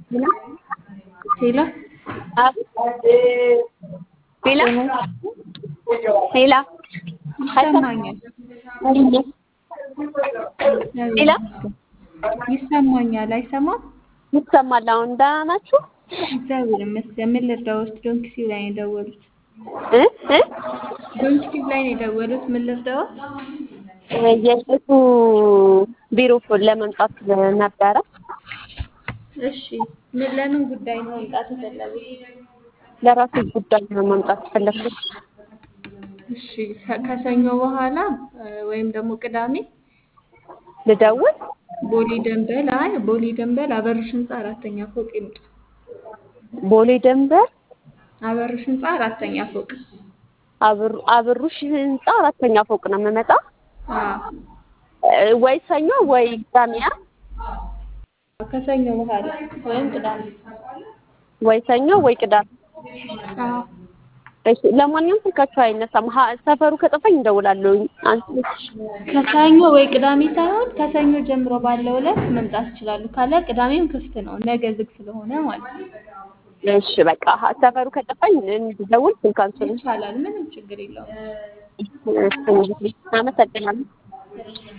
ሄሎ ሄላ ሄላ ይሰማኛል። ሄላ ይሰማኛል። አይሰማም? ይሰማል። አሁን ደህና ናችሁ? እግዚአብሔር ይመስገን። ምን ልርዳዎት? ዶንክሲው ላይ ነው የደወሉት። እ እ ዶንክሲው ላይ ነው የደወሉት። ምን ልርዳዎት? የእሱ ቢሮ ለመምጣት ነበረ። እሺ፣ ምን ለምን ጉዳይ ነው መምጣት የፈለጉት? ለራሴ ጉዳይ ነው መምጣት ፈለግኩት። እሺ፣ ከ- ከሰኞ በኋላ እ፣ ወይም ደግሞ ቅዳሜ ልደውል? ቦሌ ደንበል አይ ቦሌ ደንበል አበርሽ ህንፃ አራተኛ ፎቅ ይምጡ። ቦሌ ደንበር አበርሽ ህንፃ አራተኛ ፎቅ። አብሩ- አብሩሽ ህንፃ አራተኛ ፎቅ ነው የምመጣ። አዎ፣ እ፣ ወይ ሰኞ ወይ ቅዳሜ አ? ከሰኞ በኋላ ወይም ቅዳሜ። ወይ ሰኞ ወይ ቅዳሜ። አዎ፣ እሺ፣ ለማንኛውም ስልካችሁ አይነሳም። ሀ- ሰፈሩ ከጠፋኝ እንደውላለሁ። አንቺ ከሰኞ ወይ ቅዳሜ ሳይሆን ከሰኞ ጀምሮ ባለው ዕለት መምጣት ይችላሉ። ካለ ቅዳሜም ክፍት ነው፣ ነገ ዝግ ስለሆነ ማለት ነው። እሺ፣ በቃ ሀ- ሰፈሩ ከጠፋኝ እንድደውል ስልክ አንሱልኝ። ይቻላል፣ ምንም ችግር የለውም። እሺ፣ አመሰግናለሁ።